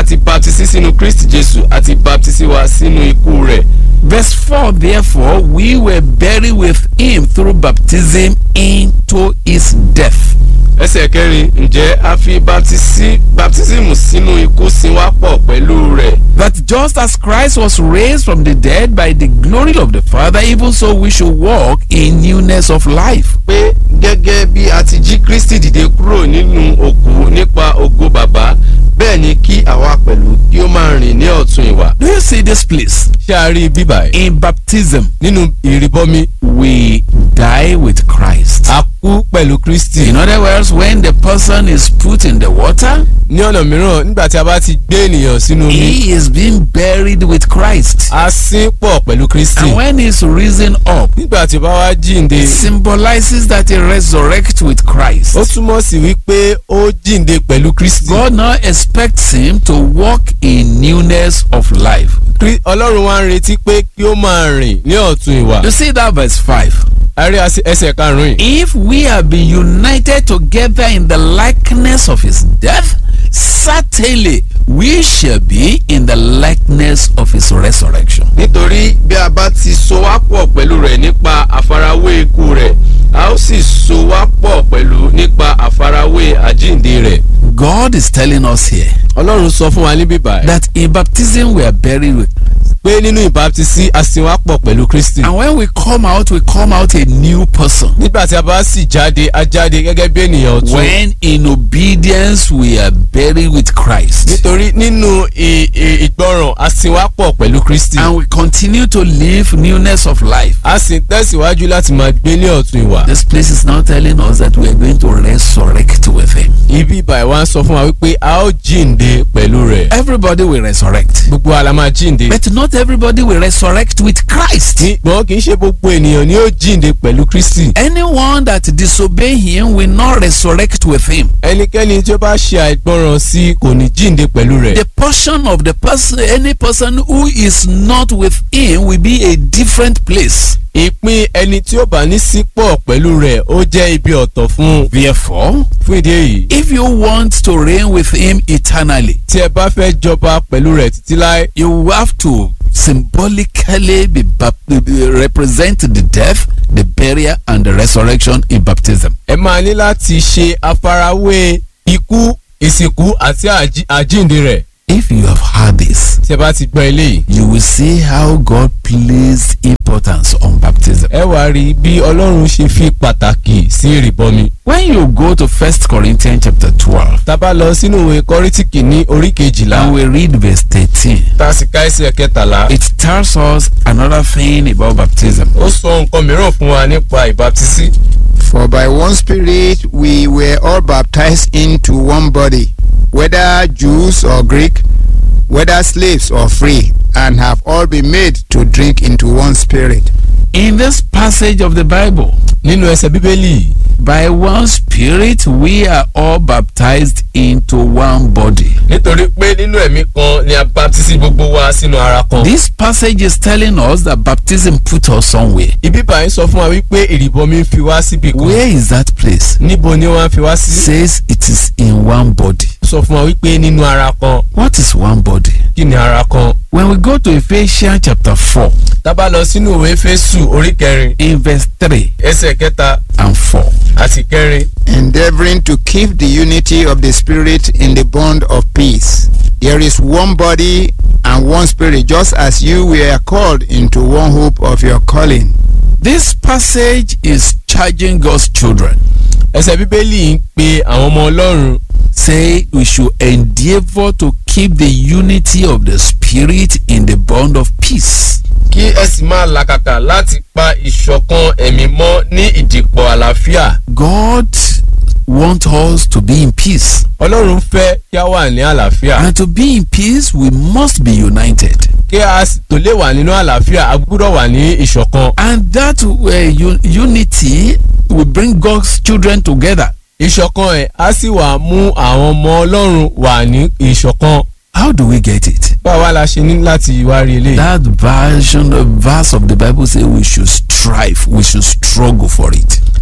ti baptisi sínú kristi jésù àti baptisi wa sínú ikú rẹ̀. Verse 4 Therefore, we were buried with him through baptism into his death. ẹsẹ̀ kẹrin ǹjẹ́ a fi baptisi baptism sínú ikú sin wá pọ̀ pẹ̀lú rẹ̀. That just as Christ was raised from the dead by the glory of the Father, even so we should walk in newness of life. pé gẹ́gẹ́ bí a ti jí kristi dìde kúrò nínú òkú nípa ògo bàbá bẹ́ẹ̀ ni kí àwa pẹ̀lú kí ó máa rìn ní ọ̀tún ìwà. Do you see this place? ṣé a rí bíbà yìí. In baptism, nínú ìrìbọmi we die with Christ. a kú pẹ̀lú kristi. In other words, when the person is put in the water, ní ọ̀nà mìíràn nígbà tí a bá ti gbé ènìyàn sínú omi he is being buried with Christ. a sín pọ̀ pẹ̀lú kristi. And when he's risen up, nígbà tí ó bá wá jíǹde it symbolizes that he resurrects with Christ. ó túmọ̀ sí wípé ó jíǹde pẹ̀lú kristi. God now expects him to walk in newness of life. Krí- ọlọ́run wá ń retí pé kí ó máa rìn ní ọ̀tún ìwà. You see that verse 5. a rí asi- ẹsẹ̀ karùn-ún yìí. If we have been united together in the likeness of his death, certainly we shall be in the likeness of his resurrection. nítorí bí a bá ti so wá pọ̀ pẹ̀lú rẹ̀ nípa àfarawé ikú rẹ̀ a ó sì so wá pọ̀ pẹ̀lú nípa àfarawé àjíǹde rẹ̀. God is telling us here ọlọ́run sọ fún wa níbí báyìí. that in baptism we are buried with. pé nínú ìbáptisí a sin wá pọ̀ pẹ̀lú kristi. And when we come out, we come out a new person. nígbà tí a bá sì jáde a jáde gẹ́gẹ́ bí ènìyàn ọ̀tún. When in obedience we are buried with Christ. nítorí nínú ì- ì- ìgbọràn a sin wá pọ̀ pẹ̀lú kristi. And we continue to live newness of life. a sì ń tẹ̀síwájú láti máa gbé ní ọ̀tún ìwà. This place is now telling us that we are going to resurrect with him. ibi ìbàyẹ̀ wa ń sọ fún wa wípé a ó jíǹde pẹ̀lú rẹ̀. Everybody will resurrect. gbogbo wa la máa jíǹde. But not everybody will resurrect with Christ. ṣùgbọ́n kì í ṣe gbogbo ènìyàn ni ó jíǹde pẹ̀lú kristi. Anyone that disobey him will not resurrect with him. ẹnikẹ́ni tí ó bá ṣe àìgbọràn sí kò ní jíǹde pẹ̀lú rẹ̀. The portion of the person, any person who is not with him will be a different place. ìpín ẹni tí ó bá ní sípò pẹ̀lú rẹ̀ ó jẹ́ ibi ọ̀tọ̀ fún un. Therefore, fún ìdí èyí if you want to reign with him eternally, tí ẹ bá fẹ́ jọba pẹ̀lú rẹ̀ títí láé you have to symbolically be bap- be- represent the death, the burial, and the resurrection in baptism. ẹ máa ní láti ṣe àfarawé ikú ìsìnkú àti àjí- àjíǹde rẹ̀ If you have heard this, tí ẹ bá ti gbọ́ eléyìí. you will see how God placed importance on baptism. ẹ wá rí bí ọlọ́run ṣe fi pàtàkì sí ìrìbọmi. When you go to 1 Corinthians chapter 12, tá a bá lọ sínú ìwé kọ́rítìkì ní orí kejìlá and we read verse 13, tá a sì ká ẹsẹ̀ kẹtàlá. it tells us another thing about baptism. ó sọ nǹkan mìíràn fún wa nípa ìbáptísí. For by one Spirit we were all baptized into one body, whether Jews or Greek, whether slaves or free, and have all been made to drink into one Spirit. In this passage of the Bible, nínú ẹsẹ̀ bíbélì by one Spirit we are all baptized into one body. nítorí pé nínú ẹ̀mí kan ni a baptisi gbogbo wa sínú ara kan. This passage is telling us that baptism put us somewhere. ibi báyìí sọ fún wa wípé ìrìbọmi ń fi wá síbi kan. Where is that place? níbo ni wọ́n á fi wá sí. Says it is in one body. sọ fún wa wípé nínú ara kan What is one body? kí ni ara kan. When we go to Ephesians chapter 4, tá a bá lọ sínú ìwé fésù orí kẹrin in verse 3 ẹsẹ̀ kẹta and 4, àti kẹrin. endeavoring to keep the unity of the Spirit in the bond of peace. There is one body and one Spirit, just as you were called into one hope of your calling. this passage is charging God's children. ẹsẹ̀ bíbélì ń pe àwọn ọmọ ọlọ́run Say we should endeavor to keep the unity of the Spirit in the bond of peace. kí ẹ sì máa làkàkà láti pa ìṣọ̀kan ẹ̀mí mọ́ ní ìdìpọ̀ àlàáfíà. God wants us to be in peace. ọlọ́run fẹ́ kí a wà ní àlàáfíà. And to be in peace, we must be united. kí a sì tó lè wà nínú àlàáfíà a gbúdọ̀ wà ní ìṣọ̀kan. And that uh, un- unity will bring God's children together. ìṣọ̀kan ẹ̀ á sì wà mú àwọn ọmọ ọlọ́run wà ní ìṣọ̀kan. How do we get it? báwa la ṣe ní láti wá rí eléyìí. That version, the verse of the Bible says we should strive, we should struggle for it.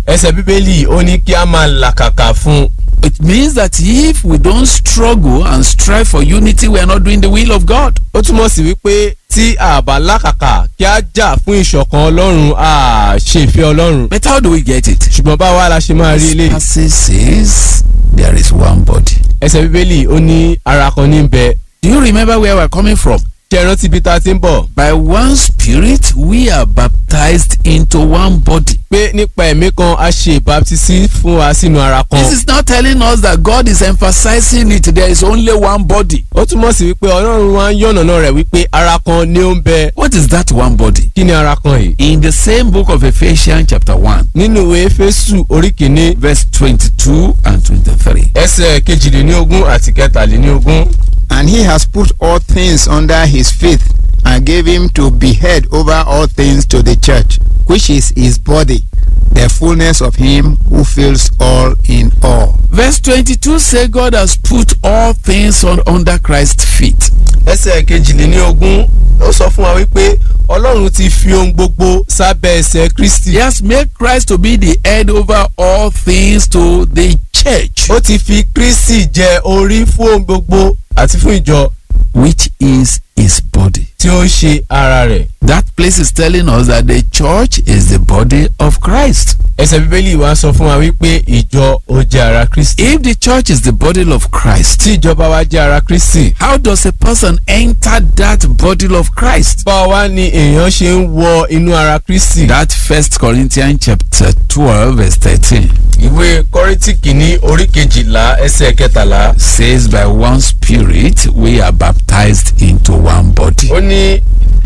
ẹsẹ̀ bíbélì ó ní kí a máa làkàkà fún un It means that if we don't struggle and strive for unity, we are not doing the will of God. ó túmọ̀ sí wípé tí a bá làkàkà kí a jà fún ìṣọ̀kan ọlọ́run a ṣe ìfẹ́ ọlọ́run But how do we get it? ṣùgbọ́n báwa la ṣe máa rí This ilé passage says there is one body. ẹsẹ̀ bíbélì ó ní ara kan ní bẹ Do you remember where we're coming from? ṣe é rántí ibi tá a ti ń bọ̀ By one spirit, we are baptized into one body. pé nípa ẹ̀mí kan a ṣe ìbáptísí fún wa sínú ara kan This is not telling us that God is emphasizing it. There is only one body. ó túmọ̀ sí wípé ọlọ́run wa ń yànnàná rẹ̀ wípé ara kan ni ó ń bẹ What is that one body? kí ni ara kan yìí In the same book of Ephesians, chapter 1, nínú ìwé Éfésù orí kìíní verse 22 and 23. ẹsẹ̀ kejìléníogún àti kẹtàléníogún And he has put all things under his feet and gave him to be head over all things to the church, which is his body, the fullness of him who fills all in all. Verse 22 say God has put all things on under Christ's feet. ẹsẹ̀ kejìléníogún ó sọ fún wa wípé ọlọ́run ti fi ohun gbogbo sábẹ́ ẹsẹ̀ kristi He has made Christ to be the head over all things to the church, ó ti fi kristi jẹ orí fún ohun gbogbo àti fún ìjọ which is his body. tí ó ṣe ara rẹ̀ That place is telling us that the church is the body of Christ. ẹsẹ̀ bíbélì wa sọ fún wa wípé ìjọ ó jẹ́ ara kristi If the church is the body of Christ, tí ìjọba wa jẹ́ ara kristi how does a person enter that body of Christ? báwo wá ni èèyàn ṣe ń wọ inú ara kristi. That First Corinthians chapter 12 verse 13 ìwé kọ́rìntì kìíní orí kejìlá ẹsẹ̀ kẹtàlá says by one spirit we are baptized into one body. ó ní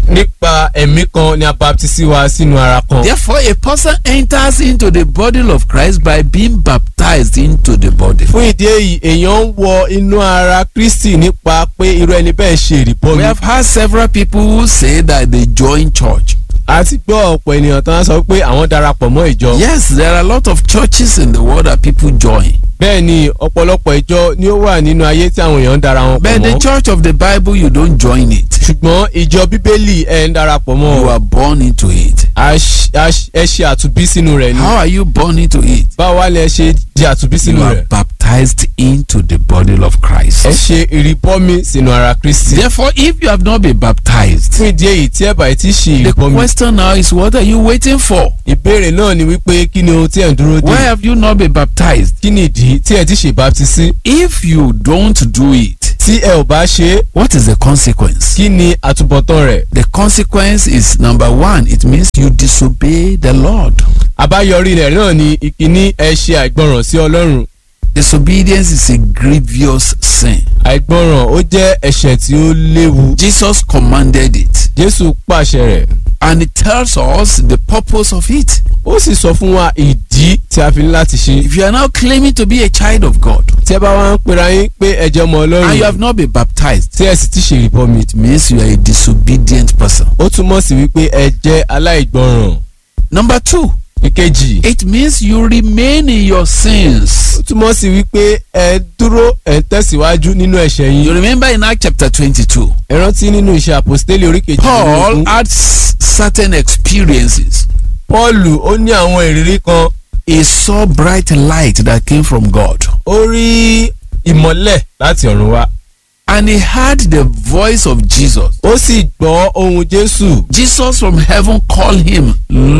nípa ẹ̀mí kan ni a baptisi wa sínú ara kan. Therefore, a person enters into the body of Christ by being baptized into the body. fún ìdí èyí èèyàn ń wọ inú ara kristi nípa pé irú ẹni bẹ́ẹ̀ ṣe We ìrìbọmi. have had several people who say that they join church. a ti gbọ́ ọ̀pọ̀ ènìyàn tán sọ pé àwọn darapọ̀ mọ́ ìjọ. Yes, there are a lot of churches in the world that people join. bẹ́ẹ̀ ni ọ̀pọ̀lọpọ̀ ìjọ ni ó wà nínú ayé tí àwọn èèyàn ń dara wọn pọ̀ But the mọ́. church of the Bible, you don't join it. ṣùgbọ́n ìjọ bíbélì ẹ̀ ń darapọ̀ mọ́ You ọ. are born into it. A ṣ- a ṣ- ẹ ṣe àtúbí sínú rẹ̀ ni. How are you born into it? báwo wá lẹ ṣe di àtúbí You sínú are rẹ̀. baptized into the body of Christ. ẹ ṣe ìrìbọmi sínú ara kristi. Therefore, if you have not been baptized, fún ìdí èyí tí ẹ bá ti ṣe the ìrìbọmi. question now is what are you waiting for? ìbéèrè náà ni wípé kí ni ohun tí ẹ̀ ń dúró Why dé. have you not been baptized? kí ni ìdí tí ẹ ti ṣe baptisi. If you don't do it, tí ẹ ò bá ṣe é what is the consequence? kí ni àtúbọ̀tán rẹ̀. The consequence is number one, it means you disobey the Lord. àbáyọrí rẹ̀ náà ni ìkíní ẹ ṣe àìgbọràn sí ọlọ́run. Disobedience is a grievous sin. àìgbọràn ó jẹ́ ẹ̀ṣẹ̀ tí ó léwu. Jesus commanded it, jésù pàṣẹ rẹ̀. and it tells us the purpose of it. ó sì sọ fún wa ìdí tí a fi ní láti ṣe. If you are now claiming to be a child of God tí ẹ bá wá ń pera yín pé ẹ jẹ́ ọmọ and you ọlọ́run have not been baptized, tí ẹ sì ti ṣe ìrìbọmi. it means you are a disobedient person. ó túmọ̀ sí wípé ẹ jẹ́ aláìgbọràn. Number two, ìkejì it means you remain in your sins. ó túmọ̀ sí wípé ẹ dúró ẹ ń tẹ̀síwájú nínú ẹ̀ṣẹ̀ You yín. remember in Acts chapter 22, ẹ rántí nínú iṣẹ́ àpòstélì orí kejì Paul had s- certain experiences. Pọ́ọ̀lù ó ní àwọn ìrírí kan He saw bright light that came from God. ó rí ìmọ́lẹ̀ láti ọ̀run wá And he heard the voice of Jesus. ó sì gbọ́ ohun Jésù Jesus from heaven called him,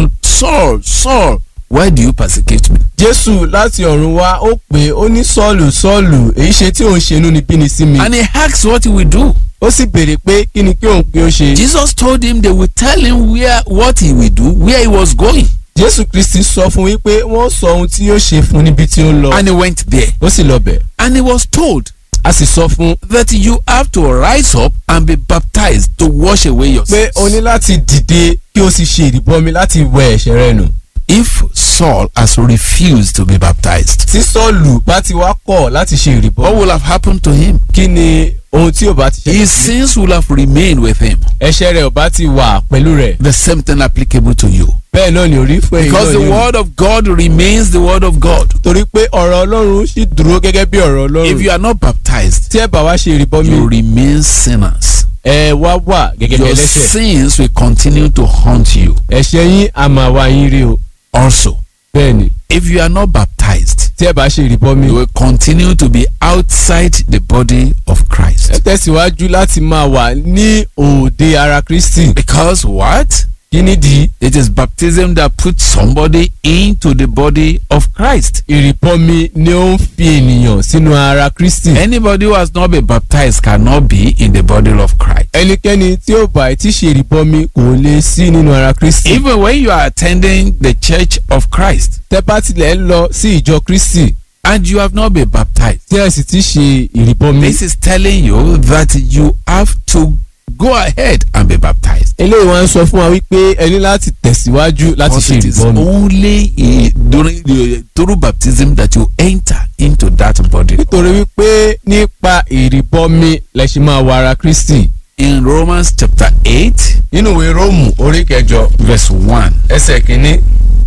Saul, Saul, why do you persecute me? Jésù láti ọ̀run wá ó pè é ó ní Sọ́ọ̀lù Sọ́ọ̀lù èyí ṣe tí òun ṣe inúnibíni sí mi And he asked what he would do. ó sì béèrè pé kí ni kí òun kí ó ṣe Jesus told him they would tell him where what he will do, where he was going. Jésù Kristi sọ fún wípé wọ́n sọ ohun tí yóò ṣe fún níbi tí ó ń lọ And he went there. ó sì lọ bẹ̀ And he was told a sì sọ fún that you have to rise up and be baptized to wash away your pé sins. o ní láti dìde kí o sì ṣe ìrìbọmi láti wẹ ẹ̀ṣẹ̀ rẹ nù If Saul has refused to be baptized, tí Sọ́ọ̀lù bá ti wá kọ̀ láti ṣe what ìrìbọmi will have happened to him? kí ni ohun tí ò bá ti ṣe His sins will have remained with him. ẹ̀ṣẹ̀ rẹ̀ ò bá ti wà pẹ̀lú rẹ̀ The same thing applicable to you. bẹ́ẹ̀ náà ni orí fún ẹ̀yin Because náà the ni o. word of God remains the word of God. torí pé ọ̀rọ̀ Ọlọ́run sì dúró gẹ́gẹ́ bí ọ̀rọ̀ If you Ọlọ́run are not baptized, tí ẹ bá wá ṣe ìrìbọmi you remain sinners. ẹ wá wà gẹ́gẹ́ bí Your ẹlẹ́ṣẹ̀ sins will continue to haunt you. ẹ̀ṣẹ̀ yín a máa wá yín rí o Also, bẹ́ẹ̀ni If you are not baptized, tí ẹ bá ṣe ìrìbọmi you will continue to be outside the body of ẹ Christ. tẹ̀síwájú láti máa wà ní òde ara kristi Because what? kí nìdí It is baptism that puts somebody into the body of Christ. ìrìbọmi ni ó ń fi ènìyàn sínú ara kristi Anybody who has not been baptized cannot be in the body of Christ. ẹnikẹ́ni tí ó bá ti ṣe ìrìbọmi kò lè sí nínú ara kristi Even when you are attending the church of Christ tẹ́ bá tilẹ̀ ń lọ sí ìjọ kristi and you have not been baptized, tí ẹ sì ti ṣe ìrìbọmi this is telling you that you have to go ahead and be baptized. eléyìí wọn sọ fún wa wípé ẹ ní láti tẹ̀síwájú láti Because ṣe it is ìrìbọmi only eh, during the through baptism that you enter into that body. nítorí wípé nípa ìrìbọmi lẹ ṣe máa wọ ara kristi In Romans chapter 8, nínú ìwé róòmù orí kẹjọ verse 1. ẹsẹ̀ kínní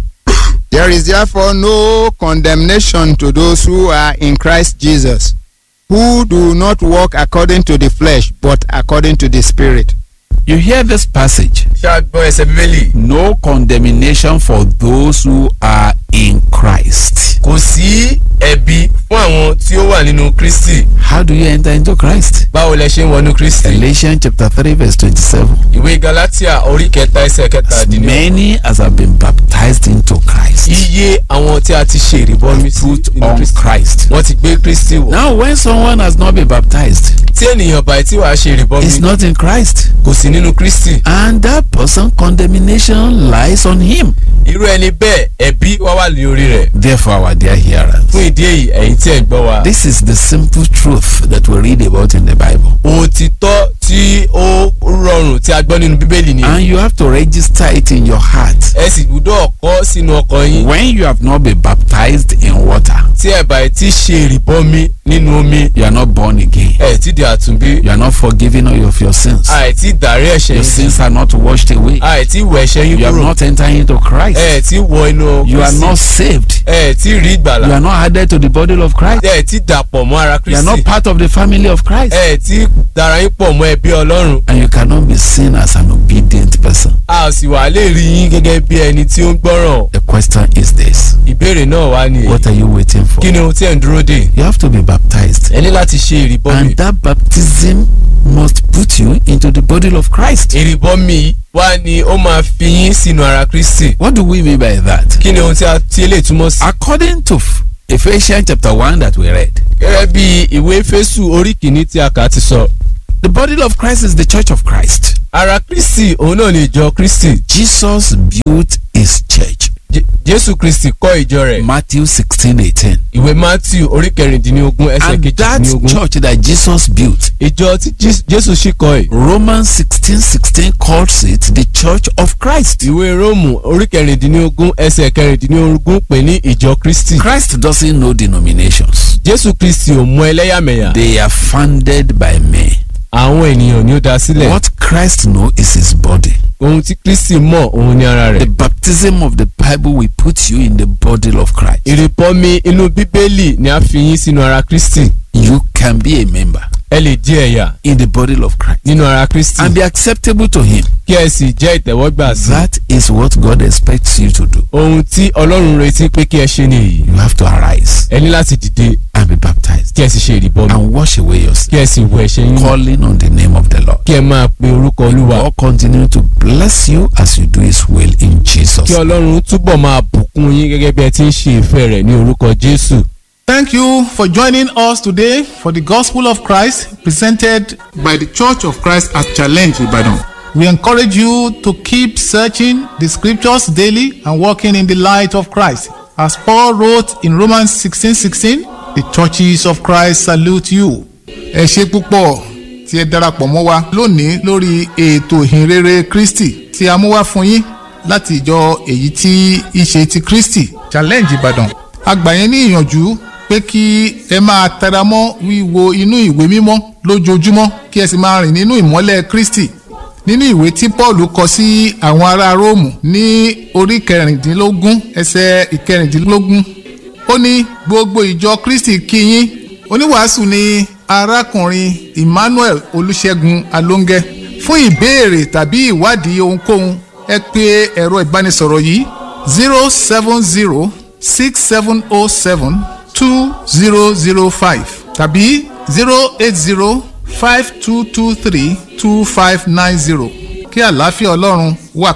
There is therefore no condemnation to those who are in Christ Jesus, who do not walk according to the flesh, but according to the Spirit. You hear this passage. ṣé a gbọ́ ẹsẹ̀ bíbélì No condemnation for those who are in Christ. kò sí ẹ̀bi fún àwọn tí ó wà nínú kristi How do you enter into Christ? báwo lẹ ṣe ń wọnú kristi Galatians chapter 3 verse 27. ìwé galatia orí kẹta ẹsẹ̀ As kẹtàdínlẹ́ many as have been baptized into Christ, iye àwọn tí a ti ṣe ìrìbọmi sí put nínú on kristi Christ. wọ́n ti gbé kristi wọ̀ Now, when someone has not been baptized, tí ènìyàn bá tí wàá ṣe ìrìbọmi is not in Christ, kò sí nínú kristi and that person condemnation lies on him. irú ẹni bẹ́ẹ̀ ẹ̀bi wá wà ní orí rẹ̀ Therefore, our dear hearers, fún ìdí èyí ẹ̀yin tí ẹ̀ ń gbọ́ wa this is the simple truth that we read about in the Bible. òtítọ́ tí ó rọrùn tí a gbọ́ nínú bíbélì ni And you have to register it in your heart. ẹ sì gbúdọ̀ kọ́ sínú ọkàn yín When you have not been baptized in water, tí ẹ bá ti ṣe ìrìbọmi nínú omi you are not born again. ẹ ti di àtúnbí You are not forgiven of your sins. àìtí dàrí ẹ̀ṣẹ̀ Your yín sins are not washed away. àìtí wọ ẹ̀ṣẹ̀ yín You have kúrò not entered into Christ. ẹ ti wọ inú You are Kristi not saved. ẹ ti rí You ìgbàlà are not added to the body of Christ. ẹ ti dàpọ̀ mọ́ ara You are not Kristi part of the family of Christ. ẹ ti dara yín pọ̀ mọ́ ẹbí Ọlọ́run And you cannot be seen as an obedient person. a sì wà lè rí yín gẹ́gẹ́ bí ẹni tí ó ń gbọ́ràn The question is this ìbéèrè náà wá ní What are you waiting for? kí ni ohun tí ẹ̀ ń dúró dè You have to be baptized. ẹ ní láti ṣe ìrìbọmi And that baptism must put you into the body of Christ. ìrìbọmi wá ní ó máa fi yín sínú ara Kristi What do we mean by that? kí ni ohun tí a ti lè túmọ̀ sí. According to Ephesians chapter 1 that we read, gẹ́gẹ́ bí ìwé Éfésù orí kìíní tí a kà ti sọ the body of Christ is the church of Christ. ara Kristi òun náà ni ìjọ Kristi Jesus built his church. Je- Jésù Kristi kọ́ ìjọ rẹ̀ Matthew 16 18. ìwé Matthew orí kẹrìndínlógún ẹsẹ̀ And that kejìdínlógún church that Jesus built, ìjọ tí Jes- Jésù sì kọ́ ẹ̀ Romans 16 16 calls it the church of Christ. ìwé Róòmù orí kẹrìndínlógún ẹsẹ̀ kẹrìndínlógún pè ní ìjọ Kristi Christ doesn't know denominations, Jésù Kristi ò mọ ẹlẹ́yàmẹ̀yà they are founded by men. àwọn ènìyàn ni ó dá sílẹ̀ What Christ knows is his body. ohun tí Kristi mọ̀ òun ni ara The rẹ̀ baptism of the Bible will put you in the body of Christ. ìrìbọmi inú Bíbélì ni a fi yín sínú ara Kristi You can be a member ẹ lè di ẹ̀yà in the body of Christ nínú ara Kristi and be acceptable to Him. kí ẹ sì jẹ́ ìtẹ́wọ́gbà sí That is what God expects you to do. ohun tí Ọlọ́run retí pé kí ẹ ṣe nìyí You have to arise ẹ ní láti dìde and be baptized kí ẹ sì ṣe ìrìbọmi and wash away your sin, kí ẹ sì wọ ẹ̀ṣẹ̀ yín nù. calling on the name of the Lord. kí ẹ máa pe orúkọ Olúwa God continue to bless you as you do His will in Jesus. kí Ọlọ́run túbọ̀ máa bùkún yín gẹ́gẹ́ bí ẹ ti ń ṣe ìfẹ́ rẹ̀ ní orúkọ Jésù. Thank you for joining us today for the Gospel of Christ presented by the Church of Christ at Challenge Ibadan. We encourage you to keep searching the scriptures daily and walking in the light of Christ. As Paul wrote in Romans 16:16, the churches of Christ salute you. Ẹ ṣe púpọ̀ tí ẹ darapọ̀ mọ́ wa lónìí lórí ètò ìhìnrere Kristi tí a mú wá fún yín láti ìjọ èyí tí í ṣe ti Kristi Challenge Ìbàdàn. A gbà yín ní ìyànjú pé kí ẹ máa tẹra mọ́ wíwo inú ìwé mímọ́ lójoojúmọ́ kí ẹ sì máa rìn nínú ìmọ́lẹ̀ Kristi nínú ìwé tí Paul kọ sí àwọn ará Róòmù ní orí kẹrìndínlógún ẹsẹ̀ ìkẹrìndínlógún ó ní gbogbo ìjọ Kristi kí yín oníwàásù ni arákùnrin Emmanuel Olúṣẹ́gun Alóńgẹ́ fún ìbéèrè tàbí ìwádìí ohunkóhun ẹ pè ẹ̀rọ ìbánisọ̀rọ̀ yìí zero seven zero six seven oh seven two zero zero five tàbí zero eight zero five two two three two five nine zero kí àlàáfíà ọlọ́run wà